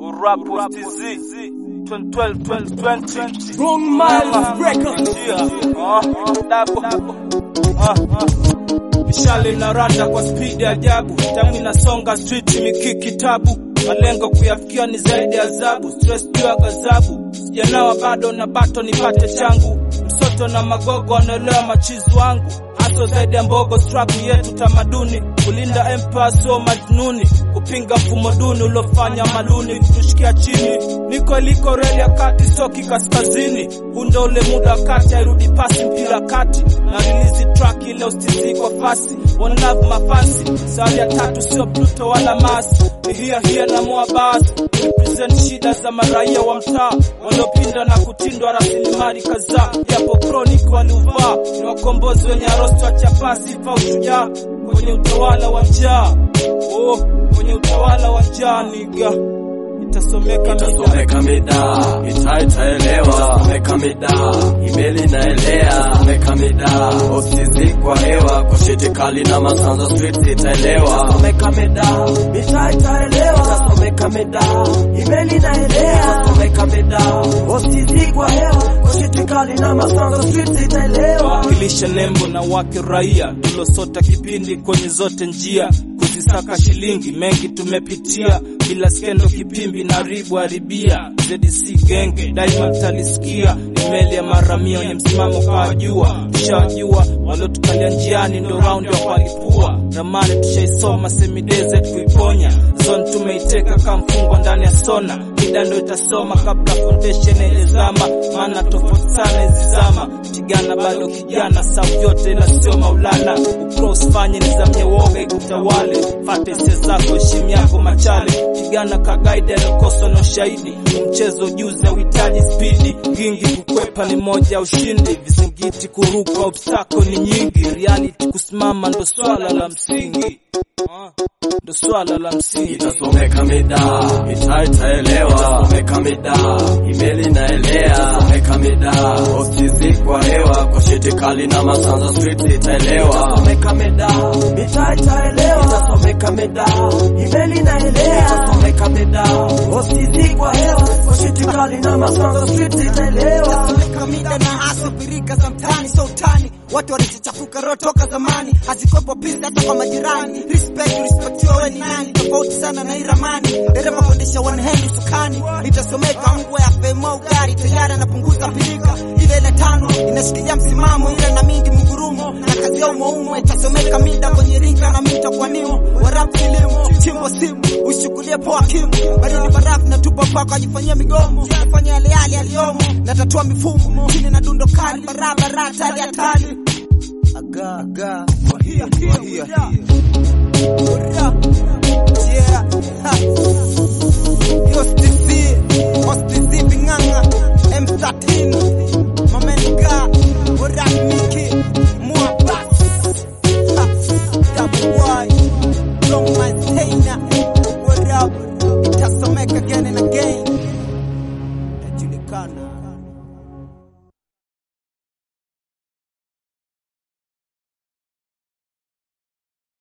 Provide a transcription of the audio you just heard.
Rap with TZ 2012 2020 Wrong Miles Records. Yeah, uh, double. Uh, uh. Mishale inaranda kwa spidi ajabu, tamu inasonga street mikiki tabu, malengo kuyafikia ni zaidi ya adhabu, stress juu ya gazabu, sijanawa bado na bato nipate changu, msoto na magogo wanaelewa machizi wangu haso zaidi ya mbogo, struggle yetu tamaduni, kulinda empire sio majnuni, kupinga mfumo duni uliofanya maluni kutushikia chini. Niko liko reli ya kati, stoki kaskazini, huu ndo ule muda wa kati, hairudi pasi mpira kati na release track ile ustizi kwa fasi, one love mafasi, sari ya tatu sio Pluto wala Mars, ni hia hia na moa basi, represent shida za maraia wa mtaa waliopinda na kutindwa rasilimali kadhaa, japo chronic waliuvaa ni wakombozi wenye arosto wa chapa, sifa ushujaa kwenye utawala wa njaa, oh, kwenye utawala wa njaa niga itasomeka mida Itasomeka mida, ita itaelewa. Someka mida, imeli inaelea. Someka mida, usizi kwa hewa. Kushiti kali na masanza street itaelewa. Someka mida, ita itaelewa. Someka mida, imeli inaelea. Someka mida, usizi kwa hewa. Kushiti kali na masanza street itaelewa. wakilisha nembo na wake raia tulosota kipindi kwenye zote njia kuzisaka shilingi mengi tumepitia bila skendo kipimbi na ribu haribia ZDC genge daima talisikia imeli ya maramia wenye msimamo kawajua tushawajua waliotukalia njiani ndo raundi wa kualipua ramani tushaisoma semideze kuiponya zone tumeiteka kamfungwa ndani ya sona mida ndo itasoma kabla foundation ilizama maana tofauti sana izizama tigana bado kijana sau yote ila sio maulana ucross fanye nizamye woga ikutawale fate hisia zako heshima yako machale pigana kagaidi anakosa na ushahidi mchezo juzi hauhitaji spidi gingi kukwepa ni moja ya ushindi vizingiti kuruka obstako ni nyingi reality kusimama ndo swala la msingi Ah, ndo swala la msingi Itasomeka mida, ita itaelewa. Someka mida, imeli inaelea. Someka mida, usizi kwa hewa. Kwa shiti kali na masanza street itaelewa. Someka mida, ita itaelewa. Itasomeka mida, imeli inaelea. Someka mida, usizi kwa hewa. Kwa shiti kali na masanza street itaelewa. Someka mida na hasa pirika za mtaani so utani watu walizichafuka roho toka zamani hazikwepo pisi hata kwa majirani respect respectiwa we ni nani tofauti sana na iramani dereva kuendesha one hand usukani itasomeka mbwa ya femo ugari tayari anapunguza pilika ile ile tano inashikilia msimamo ile na mingi mgurumo na kazi yao maumo itasomeka mida kwenye ringa na mita kwa nimo warap kilimo chimbo simu ushughulie poa kimu baridi barafu na tupa pako ajifanyia migomo afanya yale yale aliyomo na tatua mifumo chini na dundo kali barabara hatari hatari aga aga wahia wahia Ura. yeah ha. Yo stizi Ostizi binganga M13 Mamenga Ura Miki Mua Bass Ha. Double Y Long Maintainer What up Itasomeka again and again Najulikana